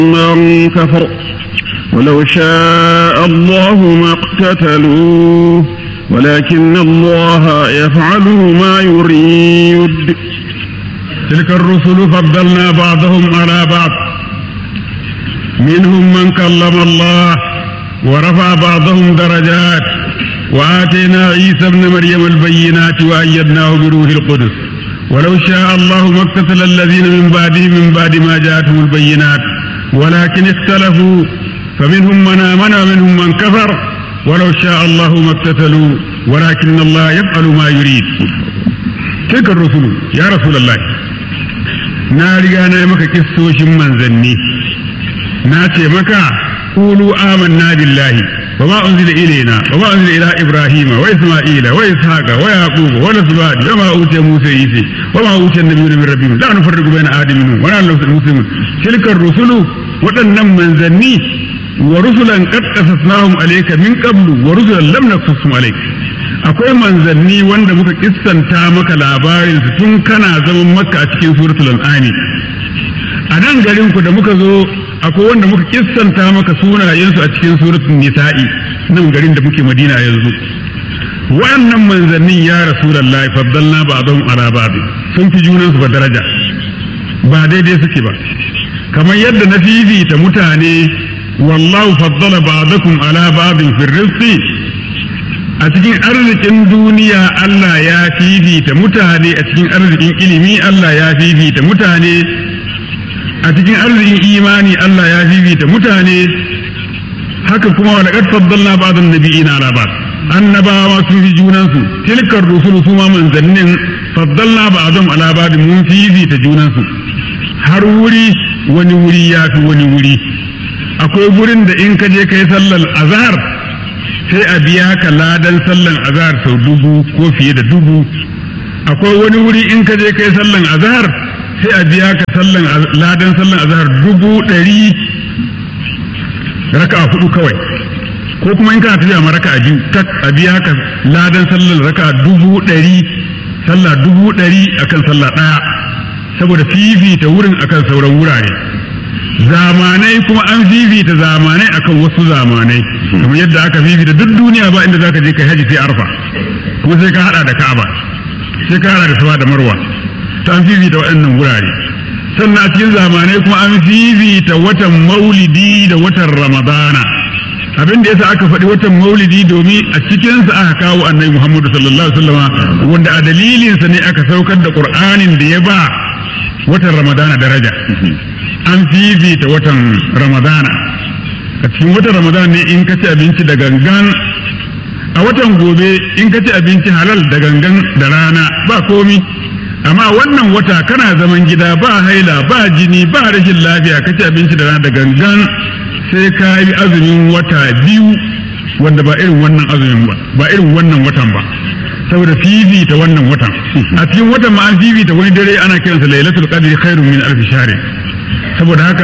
من كفر ولو شاء الله ما اقتتلوا ولكن الله يفعل ما يريد تلك الرسل فضلنا بعضهم على بعض منهم من كلم الله ورفع بعضهم درجات وآتينا عيسى ابن مريم البينات وأيدناه بروح القدس ولو شاء الله ما اقتتل الذين من بعدهم من بعد ما جاءتهم البينات ولكن اختلفوا فمنهم من آمن ومنهم من كفر ولو شاء الله ما اقتتلوا ولكن الله يفعل ما يريد تلك الرسل يا رسول الله na riga na yi maka kissoshin manzanni na ce maka qulu amanna billahi wa ma unzila ilayna wa ma unzila ila ibrahima wa isma'ila wa ishaqa wa yaquba wa nasbat wa ma utiya musa isa wa ma utiya nabiyuna min rabbihim la nufarriqu bayna ahadin minhum wa la muslimun tilka rusulu waɗannan manzanni wa rusulan qad qasasnahum alayka min qablu wa rusulan lam naqsusum alayka akwai manzanni wanda muka kissanta maka labarin su tun kana zaman maka a cikin suratul an'ami a nan garin ku da muka zo akwai wanda muka kissanta maka sunayensu a cikin suratul nisa'i nan garin da muke madina yanzu wannan manzannin ya rasulullahi faddalna ba'dhum ala ba'd sun fi junansu ba daraja ba daidai suke ba kamar yadda na fifita mutane wallahu faddala ba'dakum ala ba'din fi rizqi a cikin arzikin duniya Allah ya fifita mutane a cikin arzikin ilimi Allah ya fifita mutane a cikin arzikin imani Allah ya fifita mutane haka kuma wa laqad faddalna ba'dhan nabiyina ala ba'd annabawa sun fi junansu tilkar rusulu su ma manzannin faddalna ba'dhum ala ba'd mun fifita junansu har wuri wani wuri ya fi wani wuri akwai gurin da in ka je kai sallar azhar sai a biya ka ladan sallan azhar sau dubu ko fiye da dubu akwai wani wuri in ka je kai sallan azhar sai a biya ka sallan ladan sallan azhar dubu ɗari raka hudu kawai ko kuma in kana tafiya ma raka biyu tak a biya ka ladan sallan raka dubu ɗari sallah dubu ɗari akan sallah ɗaya saboda fifita wurin akan sauran wurare zamanai kuma an fifita zamanai akan wasu zamanai kamar yadda aka fifita duk duniya ba inda zaka je kai haji sai arfa kuma sai ka hada da ka'aba sai ka hada da safa da marwa ta an fifita waɗannan wurare sannan a cikin zamanai kuma an fifita watan maulidi da watan ramadana abin da yasa aka faɗi watan maulidi domin a cikinsa aka kawo annabi muhammadu sallallahu alaihi wasallama wanda a dalilinsa ne aka saukar da qur'anin da ya ba watan ramadana daraja an fifita watan ramadana a cikin watan ramadana ne in ka ci abinci da gangan a watan gobe in ka ci abinci halal da gangan da rana ba komi amma wannan wata kana zaman gida ba haila ba jini ba rashin lafiya ka ci abinci da rana da gangan sai ka yi azumin wata biyu wanda ba irin wannan azumin ba ba irin wannan watan ba saboda fifita wannan watan a cikin watan ma an fifita wani dare ana kiransa lailatul qadri khairun min alf shahr saboda haka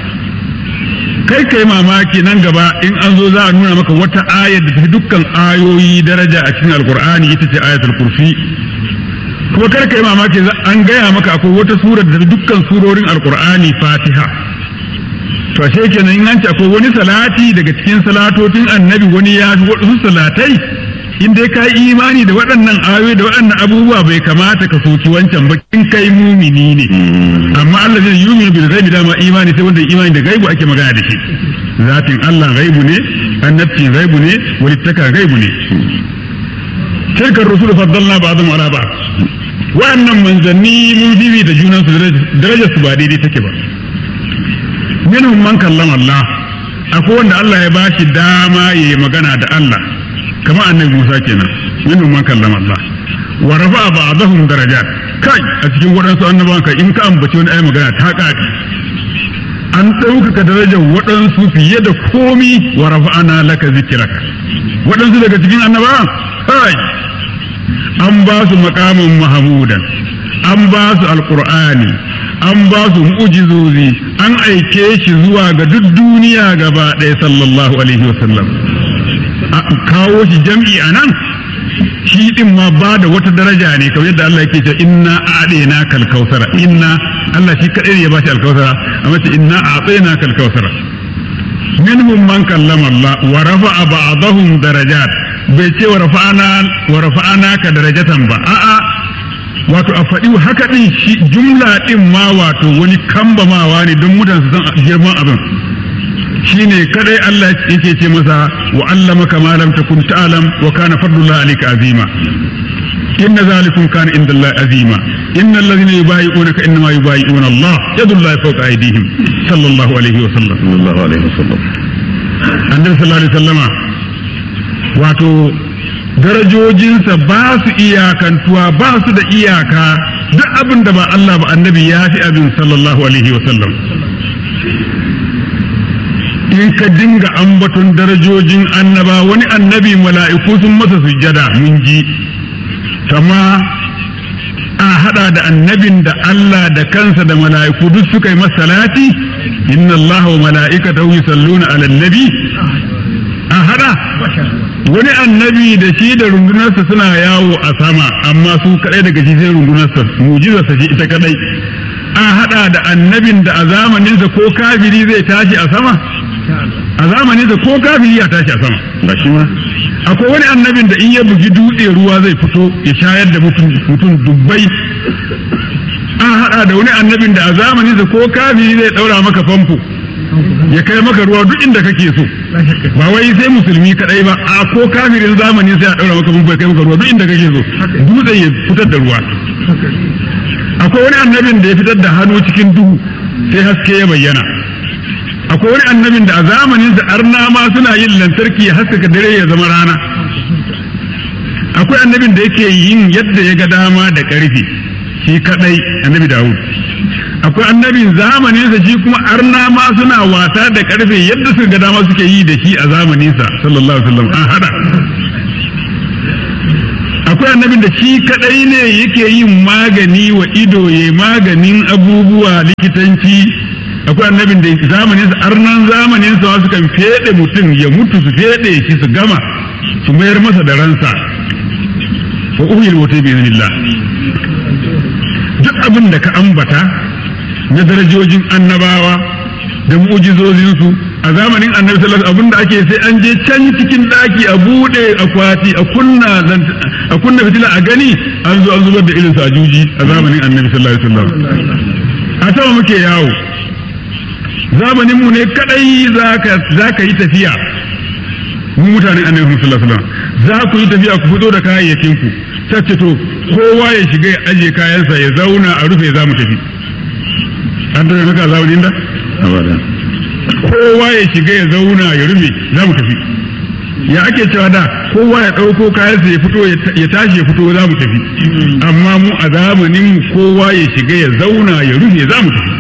kai kai mamaki nan gaba in an zo za a nuna maka wata ayar da tafi dukkan ayoyi daraja a cikin alkur'ani ita ce ayatul kursi kuma kar kai mamaki an gaya maka akwai wata sura da tafi dukkan surorin alkur'ani fatiha to ashe kenan in an ce akwai wani salati daga cikin salatotin annabi wani ya fi wasu salatai in dai ka yi imani da waɗannan ayoyi da waɗannan abubuwa bai kamata ka soki wancan ba in kai mumini ne amma Allah zai yumi bil ghaibi dama imani sai wanda imani da gaibu ake magana da shi zatin Allah gaibu ne annabci gaibu ne walittaka gaibu ne tilkar rusul faddalna ba'dhum ala ba'd wa'annan manzanni mun bibi da junan su darajar su ba daidai take ba minhum man kallama Allah akwai wanda Allah ya bashi dama yayi magana da Allah kamar annabi Musa kenan minhum man kallama Allah wa rafa'a ba'dahum darajat kai a cikin waɗansu annabawan kai in ka ambaci wani ayi magana ta ƙaƙi an ɗaukaka darajar waɗansu fiye da komi wa rafa'ana laka zikirak waɗansu daga cikin annabawan kai an ba su makamin mahamudan an ba su alƙur'ani an ba su mu'jizozi an aike shi zuwa ga duk duniya gaba ɗaya sallallahu alaihi wasallam kawo shi jam'i a nan shi din ma ba da wata daraja ne kamar yadda Allah yake cewa inna a'dina kal kausara inna Allah shi kadai ne ya bashi alkausara amma ce inna a'dina kal kausara minhum man kallama Allah wa rafa'a ba'dahum darajat bai ce wa rafa'ana wa rafa'ana ka darajatan ba a'a wato a faɗi haka din shi jumla din ma wato wani kambamawa ne don mutane su san girman abin shine kadai Allah yake ce masa wa allamaka ma lam takun ta'lam wa kana fadlullah alayka azima inna zalikum kana inda Allah azima inna alladhina yubayi'unaka innama yubayi'una Allah yadullahi fawqa aydihim sallallahu alaihi wa sallam sallallahu alaihi wasallam annabi sallallahu alaihi wasallama wato darajojinsa ba su iyakantuwa ba su da iyaka duk abin da ba Allah ba annabi ya fi abin sallallahu alaihi wasallam in ka dinga ambaton darajojin annaba wani annabi mala'iku sun masa sujjada mun ji kama a hada da annabin da Allah da kansa da mala'iku duk suka yi masa salati inna Allah wa mala'ikatahu yusalluna ala nabi a hada wani annabi da shi da rundunarsa suna yawo a sama amma su kadai daga shi sai rundunarsa mujizarsa shi ita kadai a hada da annabin da a zamaninsa ko kafiri zai tashi a sama a zamaninsa ko kafiri ya tashi a sama ba shi ma akwai wani annabin da in ya bugi dutse ruwa zai fito ya shayar da mutum dubbai an hada da wani annabin da a zamaninsa ko kafiri zai daura maka famfo ya kai maka ruwa duk inda kake so ba wai sai musulmi kadai ba a ko kafirin zamani sai a daura maka famfo ya kai maka ruwa duk inda kake so dutse ya fitar da ruwa akwai wani annabin da ya fitar da hannu cikin duhu sai haske ya bayyana akwai wani annabin da a zamanin sa arna ma suna yin lantarki ya haskaka dare ya zama rana akwai annabin da yake yin yadda ya ga dama da karfi shi kadai annabi Dawud akwai annabin zamanin sa shi kuma arna ma suna wasa da karfe yadda suka ga dama suke yi da shi a zamanin sa sallallahu alaihi wasallam an hada akwai annabin da shi kadai ne yake yin magani wa ido ya maganin abubuwa likitanci akwai annabin da zamanin sa arnan zamanin sa su kan fede mutum ya mutu su fede shi su gama su mayar masa da ransa wa uhil wata bi iznillah duk abin da ka ambata na darajojin annabawa da mu'jizozin su a zamanin annabi sallallahu alaihi abin da ake sai an je can cikin daki a bude akwati a kunna a kunna fitila a gani an zo an zubar da irin sajuji a zamanin annabi sallallahu alaihi wasallam a sama muke yawo zamanin mu ne kadai za ka yi tafiya mu mutanen annabi sallallahu alaihi wasallam za ku yi tafiya ku fito da kayayyakin ku sace to kowa ya shiga ya aje kayansa ya zauna a rufe za mu tafi an da haka zamanin da abada kowa ya shiga ya zauna ya rufe za mu tafi ya ake cewa da kowa ya ɗauko kayansa ya fito ya tashi ya fito za mu tafi amma mu a zamanin kowa ya shiga ya zauna ya rufe za mu tafi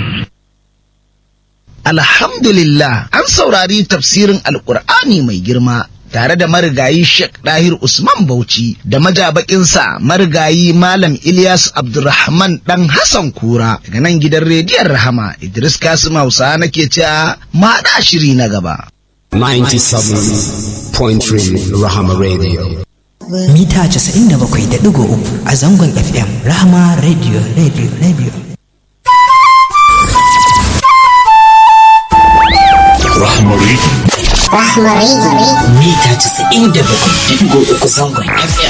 Alhamdulillah an saurari tafsirin Alƙur'ani mai girma tare da marigayi Sheikh Dahir Usman Bauchi da majabakinsa marigayi Malam Ilyas Abdulrahman dan Hassan Kura daga nan gidan rediyon Rahama Idris Kasim Hausa nake cewa ma da shiri na gaba. 97.3 Rahama Radio. Mita 97.3 a zangon FM Rahama Radio Radio Radio. Rahama Radio. Mita 97.3 zangon FM.